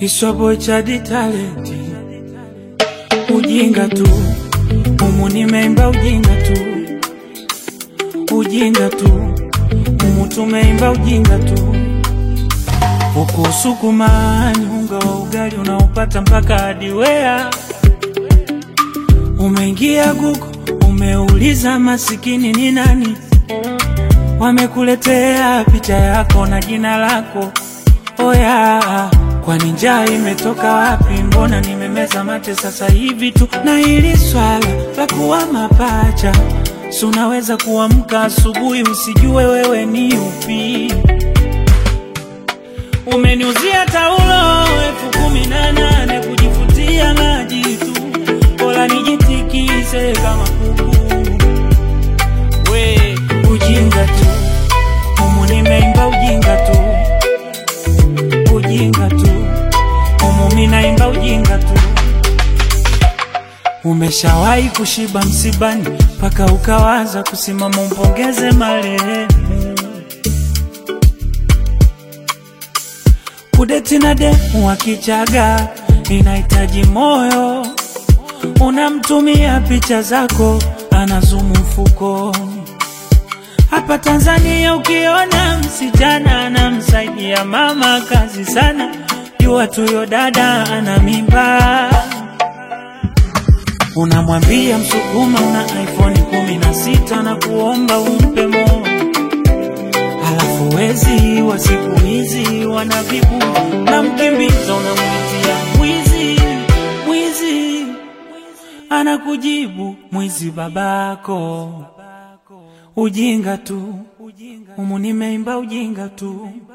Iswaboy Chadi talenti, ujinga tu umu nimeimba ujinga tu, ujinga tu umu tumeimba ujinga tu. Huku Usukumani unga wa ugali unaopata mpaka hadi Wea. Umeingia Google umeuliza masikini ni nani, wamekuletea picha yako na jina lako. Oya, kwani njaa imetoka wapi? Mbona nimemeza mate sasa hivi tu? Na hili swala la kuwa mapacha, si unaweza kuamka asubuhi usijue wewe ni upi? Umeniuzia taulo elfu kumi na nane kujifutia maji tu, bora nijitikise kama kuku. We ujinga tu, umu nimeimba ujinga tu, ujinga tu, umu minaimba ujinga tu. Umeshawahi kushiba msibani mpaka ukawaza kusimama umpongeze marehemu Kudeti na demu wa Kichaga inahitaji moyo, unamtumia picha zako, anazumu mfukoni. Hapa Tanzania ukiona msichana anamsaidia mama kazi sana, jua tuyo dada ana mimba. Unamwambia Msukuma una iPhone kumi na sita na kuomba umpe moyo Halafu wezi wa siku hizi wanavibu na mkimbiza, unamwitia mwizi, mwizi, anakujibu mwizi babako. Ujinga tu, umu nimeimba ujinga tu.